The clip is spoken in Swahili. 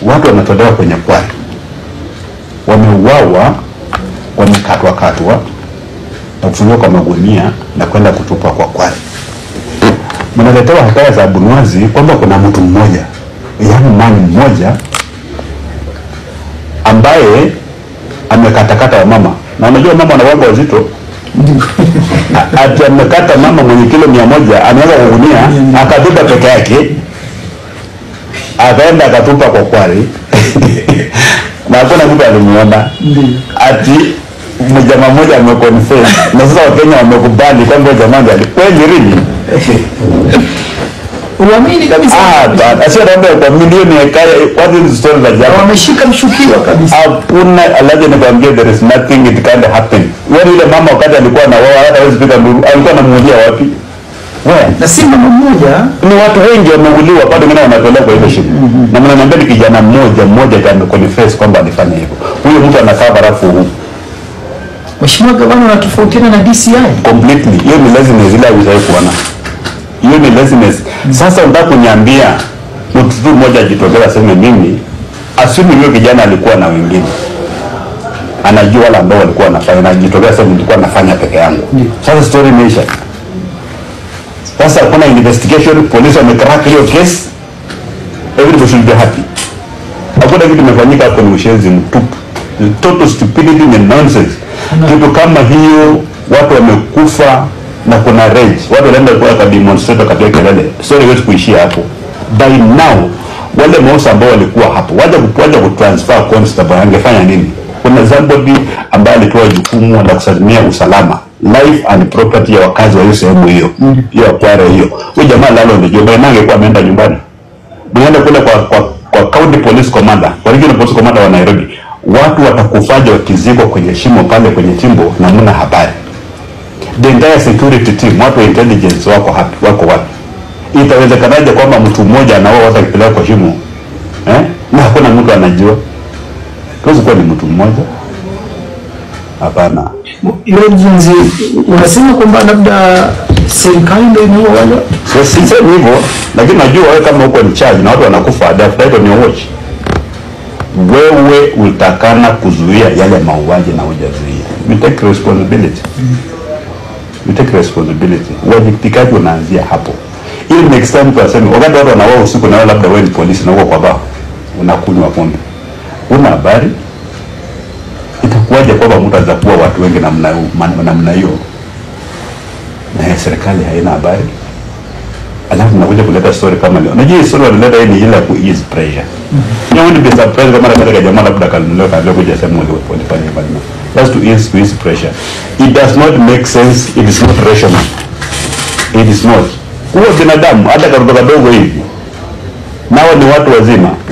watu wametolewa kwenye kwari, wameuawa, wamekatwa katwa na kufungiwa kwa magunia na kwenda kutupwa kwa kwari. Mnaletewa hekaya za Bunwazi kwamba kuna mtu mmoja, yaani mani mmoja ambaye amekatakata wamama, na unajua mama wanawanga wazito A- ati amekata mama mwenye kilo mia moja ameweka kwa gunia akatupa peke yake akaenda akatupa kwa kwari na hakuna mtu alimuona ati mjamaa mmoja ameconfess na sasa wakenya wamekubali kwamba huyo jamaa ndiye ali- kweli really Uamini kabisa. ah ba- sio naomba kwa milioni ya kaya what is story za jamaa Wameshika mshukiwa kabisa. hakuna alaje nikwambia there is nothing it can't happen wewe yule mama wakati alikuwa na wao hata hawezi piga nduru alikuwa anamuulia wapi wewe Na si mama mmoja ni watu wengi wameuliwa bado wengine wanatolewa kwa ile shimo na mnaniambia ni kijana mmoja mmoja ndiye ameconfess kwamba alifanya hivyo huyo mtu anakaa barafu huu Mheshimiwa Gavana anatofautiana na DCI. completely hiyo ni laziness ile haujawahi kuona hiyo ni laziness sasa unataka kuniambia mtu tu mmoja ajitokeza aseme mimi assume huyo kijana alikuwa na wengine anajua wale ambao walikuwa wanafanya na ajitokeza sema nilikuwa nafanya peke yangu sasa story imeisha sasa kuna investigation polisi wamecrack hiyo case everybody should be happy hakuna kitu imefanyika hapo ni ushenzi mtupu Ni total stupidity and nonsense kitu kama hiyo watu wamekufa na kuna rage watu wanaenda kwa ka demonstrate katika kelele story haiwezi kuishia hapo by now wale maosa ambao walikuwa hapo waje kuwaje kutransfer constable angefanya nini kuna somebody ambaye alipewa jukumu la kusimamia usalama life and property ya wakazi wa hiyo sehemu hiyo hiyo kware hiyo huyo jamaa lalo ndio by now angekuwa ameenda nyumbani mnaenda kule kwa, kwa, kwa county police commander kwa regional police commander wa Nairobi, watu watakufaje wakizikwa kwenye shimo pale kwenye chimbo na mna habari. The entire security team, watu wa intelligence wako hapi, wako wapi? Itawezekanaje kwamba mtu mmoja anaoa watu akipeleka kwa shimo eh? na hakuna mtu anajua? Tuwezi kuwa ni mtu mmoja? Hapana. Legends, unasema kwamba labda serikali ndio inaua wale So, sisemi hivyo, lakini najua wewe kama uko in charge na watu wanakufa the after on your watch, wewe utakana kuzuia yale mauaji na hujazuia. You take responsibility. You take responsibility. Uwajibikaji unaanzia hapo, ili next time mtu aseme, wakati watu wanauawa usiku na wewe labda wewe ni polisi na uko kwa baa unakunywa pombe, una habari, itakuwaje kwamba mtu anaweza kuwa watu wengi namna namna hiyo na serikali haina habari? alafu nakuja kuleta story kama leo. Unajua hii story wanaleta hii ni ile ya ku ease pressure. You won't be surprised kama nataka jamaa labda kanunuliwa kaambia kuja sema wale walifanya hivyo. That's to ease to ease pressure. It does not make sense. It is not rational. It is not. Huwa binadamu hata kadogo kadogo hivi. Nao ni watu wazima.